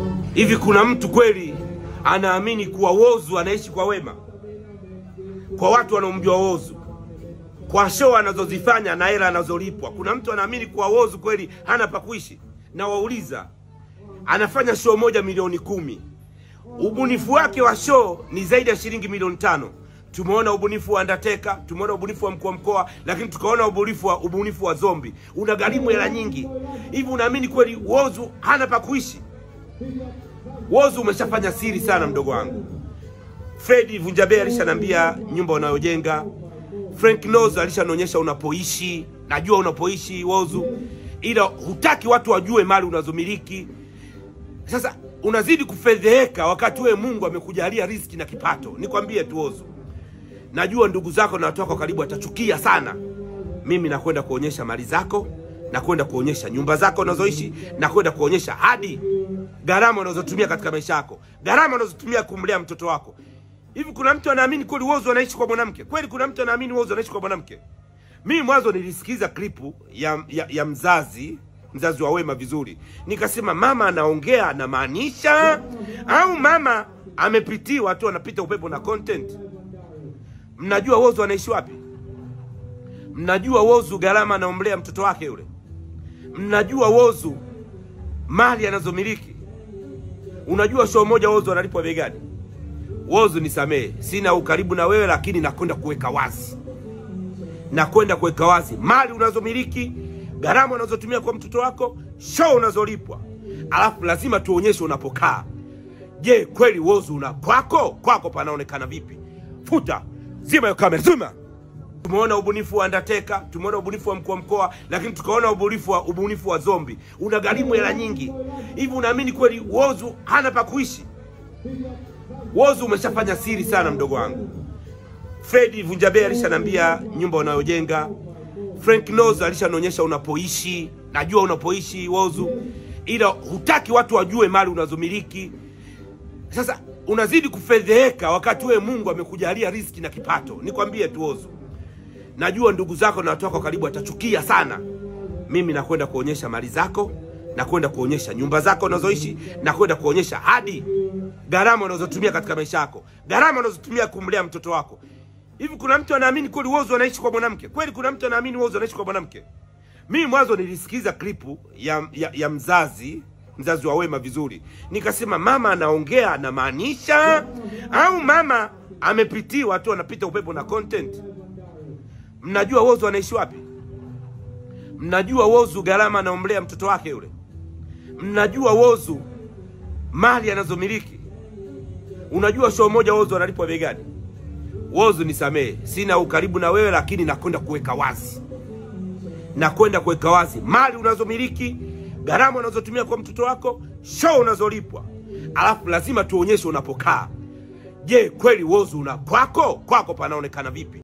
Hivi kuna mtu kweli anaamini kuwa Whozu anaishi kwa wema? Kwa watu wanaomjua Whozu, kwa show anazozifanya na hela anazolipwa, kuna mtu anaamini kuwa Whozu kweli hana pa kuishi? Na wauliza, anafanya show moja milioni kumi, ubunifu wake wa show ni zaidi ya shilingi milioni tano. Tumeona ubunifu wa Undertaker, tumeona ubunifu wa mkuu wa mkoa, lakini tukaona ubunifu wa ubunifu wa zombi unagharimu hela nyingi. Hivi unaamini kweli Whozu hana pa kuishi? Whozu umeshafanya siri sana, mdogo wangu. Fredi Vunjabe alishanambia nyumba unayojenga. Frank Knows alishanionyesha unapoishi, najua unapoishi Whozu, ila hutaki watu wajue mali unazomiliki. Sasa unazidi kufedheheka wakati wewe Mungu amekujalia riziki na kipato. Nikwambie tu Whozu, najua ndugu zako na watu wako karibu watachukia sana. Mimi nakwenda kuonyesha mali zako, nakwenda kuonyesha nyumba zako unazoishi, nakwenda kuonyesha hadi gharama unazotumia katika maisha yako, gharama unazotumia kumlea mtoto wako. Hivi kuna mtu anaamini kweli Whozu anaishi kwa mwanamke? Kweli kuna mtu anaamini Whozu anaishi kwa mwanamke? Mimi mwanzo nilisikiza klipu ya, ya, ya mzazi mzazi wa Wema vizuri, nikasema mama anaongea anamaanisha au mama amepitiwa tu, anapita upepo na content. Mnajua Whozu anaishi wapi? Mnajua Whozu gharama anaomlea mtoto wake yule? Mnajua Whozu mali anazomiliki? Unajua show moja Whozu analipwa bei gani? Whozu, nisamehe, sina ukaribu na wewe, lakini nakwenda kuweka wazi, nakwenda kuweka wazi mali unazomiliki, gharama unazotumia kwa mtoto wako, show unazolipwa, alafu lazima tuonyeshe unapokaa. Je, kweli Whozu una kwako? Kwako panaonekana vipi? Futa, zima hiyo kamera, zima. Tumeona ubunifu wa Undertaker, tumeona ubunifu wa mkuu wa mkoa, lakini tukaona ubunifu wa ubunifu wa zombi unagharimu hela nyingi. Hivi unaamini kweli Whozu hana pa kuishi? Whozu umeshafanya siri sana, mdogo wangu. Fredi Vunjabe alishanambia nyumba unayojenga. Frank Knows alishanionyesha unapoishi, najua unapoishi Whozu, ila hutaki watu wajue mali unazomiliki. Sasa unazidi kufedheheka wakati wewe Mungu amekujalia riziki na kipato. Nikwambie tu Whozu, najua ndugu zako na watu wako karibu watachukia sana. Mimi nakwenda kuonyesha mali zako, nakwenda kuonyesha nyumba zako unazoishi, nakwenda kuonyesha hadi gharama unazotumia katika maisha yako, gharama unazotumia kumlea mtoto wako. Hivi kuna mtu anaamini kweli Whozu anaishi kwa mwanamke? Kweli kuna mtu anaamini Whozu anaishi kwa mwanamke? Mimi mwanzo nilisikiza klipu ya, ya, ya mzazi mzazi wa Wema vizuri, nikasema mama anaongea anamaanisha au mama amepitiwa tu, anapita upepo na content. Mnajua Whozu anaishi wapi? Mnajua Whozu gharama anaomlea mtoto wake yule? Mnajua Whozu mali anazomiliki? Unajua show moja Whozu analipwa bei gani? Whozu, nisamehe, sina ukaribu na wewe, lakini nakwenda kuweka wazi, nakwenda kuweka wazi mali unazomiliki, gharama unazotumia kwa mtoto wako, show unazolipwa, alafu lazima tuonyeshe unapokaa. Je, kweli Whozu una kwako? Kwako panaonekana vipi?